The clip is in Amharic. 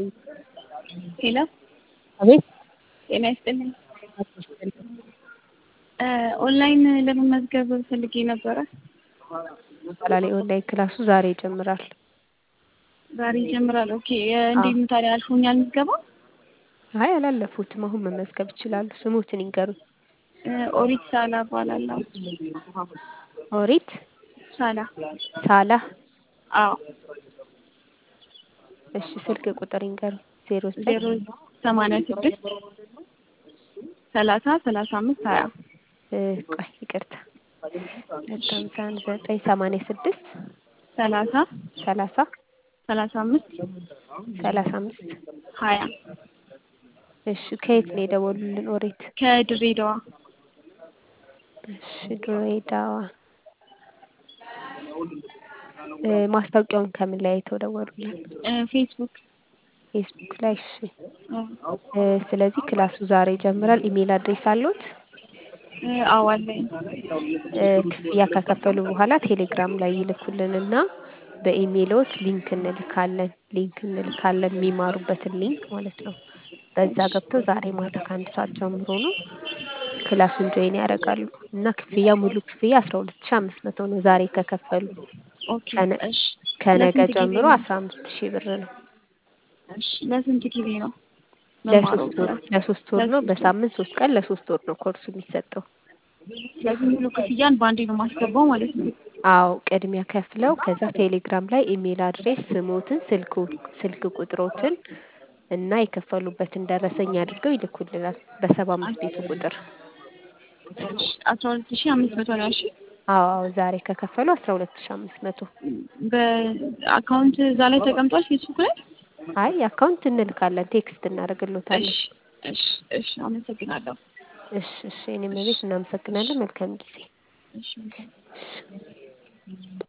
ሄሎ አቤት ጤና ይስጥልኝ። ኦንላይን ለመመዝገብ ፈልጌ ነበረ። ይባላል የኦንላይን ክላሱ ዛሬ ይጀምራል። ዛሬ ይጀምራል። ኦኬ እንዴት ነው ታዲያ አልፎኛል ምዝገባ? አይ አላለፉትም። አሁን መመዝገብ ይችላሉ። ስሙትን ይንገሩኝ። ኦሪት ሳላ እባላለሁ። ኦሪት ሳላ ሳላ። አዎ እሺ ስልክ ቁጥር ይንገሩኝ። ዜሮ ዜሮ ሰማንያ ስድስት ሰላሳ ሰላሳ አምስት ሀያ ቆይ ይቅርታ ሁለት ሃምሳ አንድ ዘጠኝ ሰማንያ ስድስት ሰላሳ ሰላሳ ሰላሳ አምስት ሰላሳ አምስት ሀያ እሺ ከየት ነው የደወሉልን? ኦሪት ከድሬዳዋ እሺ ድሬዳዋ። ማስታወቂያውን ከምን ላይ አይተው ደወሉልን? ፌስቡክ ፌስቡክ ላይ። እሺ ስለዚህ ክላሱ ዛሬ ይጀምራል። ኢሜል አድሬስ አለዎት? አዎ አለኝ። ክፍያ ከከፈሉ በኋላ ቴሌግራም ላይ ይልኩልንና በኢሜሎት ሊንክ እንልካለን ሊንክ እንልካለን የሚማሩበትን ሊንክ ማለት ነው። በዛ ገብተው ዛሬ ማታ ከአንድ ሰዓት ጀምሮ ነው ክላሱን ጆይን ያደርጋሉ እና ክፍያ ሙሉ ክፍያ አስራ ሁለት ሺህ አምስት መቶ ነው ዛሬ ከከፈሉ። ኦኬ እሺ ከነገ ለስንት ጊዜ ጀምሮ ነው? አስራ አምስት ሺህ ብር ነው። እሺ ለስንት ጊዜ ነው? መማሩ ለሶስት ወር ለሶስት ወር ነው። በሳምንት ሶስት ቀን ለሶስት ወር ነው ኮርሱ የሚሰጠው። ስለዚህ ሙሉ ክፍያን በአንዴ ነው ማስገባው ማለት ነው። አዎ ቅድሚያ ከፍለው ከዛ ቴሌግራም ላይ ኢሜል አድሬስ ስሞትን፣ ስልክ ስልክ ቁጥሮትን እና የከፈሉበትን ደረሰኝ አድርገው ይልኩልናል በሰባ አምስት ቤቱ ቁጥር። እሺ አስራ ሁለት ሺህ አምስት መቶ ነው ያልሽኝ? አዎ አዎ ዛሬ ከከፈሉ አስራ ሁለት ሺህ አምስት መቶ በአካውንት እዛ ላይ ተቀምጧል ፌስቡክ ላይ? አይ አካውንት እንልካለን ቴክስት እናደርግሎታለን። እሺ እሺ እሺ አመሰግናለሁ። እሺ እሺ እኔም ቤት እናመሰግናለን። መልካም ጊዜ። እሺ እሺ